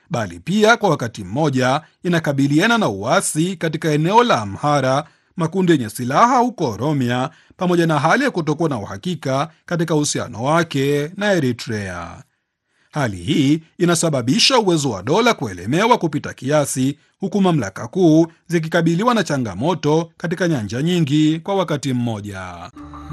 bali pia kwa wakati mmoja inakabiliana na uasi katika eneo la Amhara, makundi yenye silaha huko Oromia, pamoja na hali ya kutokuwa na uhakika katika uhusiano wake na Eritrea. Hali hii inasababisha uwezo wa dola kuelemewa kupita kiasi, huku mamlaka kuu zikikabiliwa na changamoto katika nyanja nyingi kwa wakati mmoja.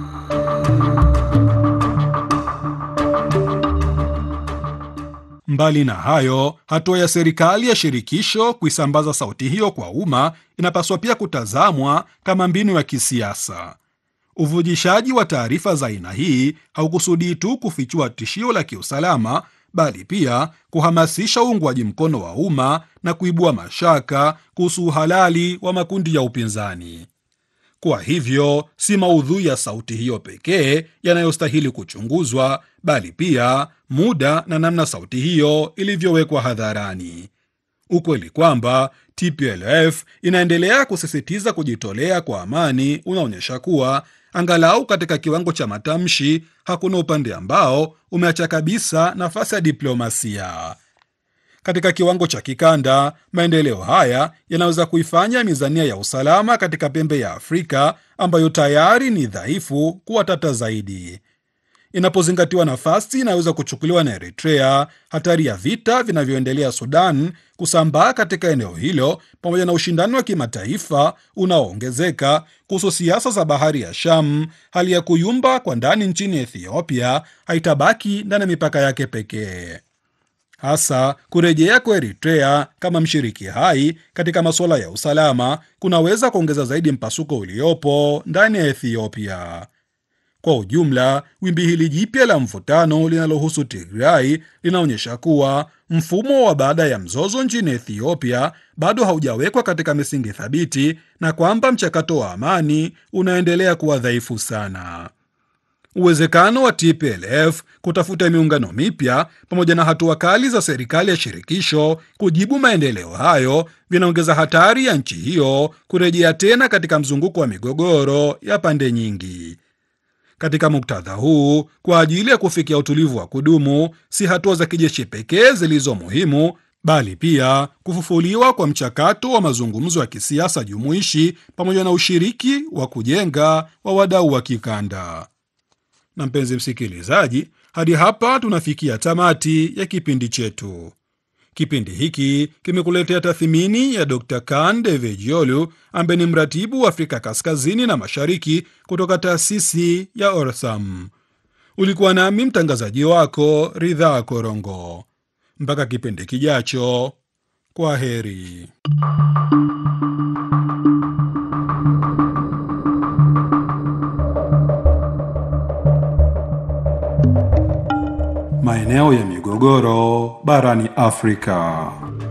Mbali na hayo, hatua ya serikali ya shirikisho kuisambaza sauti hiyo kwa umma inapaswa pia kutazamwa kama mbinu ya kisiasa. Uvujishaji wa taarifa za aina hii haukusudii tu kufichua tishio la kiusalama, bali pia kuhamasisha uungwaji mkono wa umma na kuibua mashaka kuhusu uhalali wa makundi ya upinzani. Kwa hivyo, si maudhui ya sauti hiyo pekee yanayostahili kuchunguzwa, bali pia muda na namna sauti hiyo ilivyowekwa hadharani. Ukweli kwamba TPLF inaendelea kusisitiza kujitolea kwa amani unaonyesha kuwa angalau katika kiwango cha matamshi hakuna upande ambao umeacha kabisa nafasi ya diplomasia. Katika kiwango cha kikanda, maendeleo haya yanaweza kuifanya mizania ya usalama katika pembe ya Afrika ambayo tayari ni dhaifu kuwa tata zaidi. Inapozingatiwa nafasi inaweza kuchukuliwa na Eritrea, hatari ya vita vinavyoendelea Sudan kusambaa katika eneo hilo, pamoja na ushindani wa kimataifa unaoongezeka kuhusu siasa za bahari ya Sham, hali ya kuyumba kwa ndani nchini Ethiopia haitabaki ndani ya mipaka yake pekee. Hasa kurejea kwa Eritrea kama mshiriki hai katika masuala ya usalama kunaweza kuongeza zaidi mpasuko uliopo ndani ya Ethiopia. Kwa ujumla, wimbi hili jipya la mvutano linalohusu Tigray linaonyesha kuwa mfumo wa baada ya mzozo nchini Ethiopia bado haujawekwa katika misingi thabiti na kwamba mchakato wa amani unaendelea kuwa dhaifu sana. Uwezekano wa TPLF kutafuta miungano mipya pamoja na hatua kali za serikali ya shirikisho kujibu maendeleo hayo vinaongeza hatari ya nchi hiyo kurejea tena katika mzunguko wa migogoro ya pande nyingi. Katika muktadha huu, kwa ajili ya kufikia utulivu wa kudumu, si hatua za kijeshi pekee zilizo muhimu, bali pia kufufuliwa kwa mchakato wa mazungumzo ya kisiasa jumuishi pamoja na ushiriki wa kujenga wa wadau wa kikanda. Na mpenzi msikilizaji, hadi hapa tunafikia tamati ya kipindi chetu. Kipindi hiki kimekuletea tathmini ya Dr Kan Devejiolu ambaye ni mratibu wa Afrika Kaskazini na Mashariki kutoka taasisi ya Orsam. Ulikuwa nami mtangazaji wako Ridhaa Korongo. Mpaka kipindi kijacho, kwa heri. Maeneo ya migogoro barani Afrika.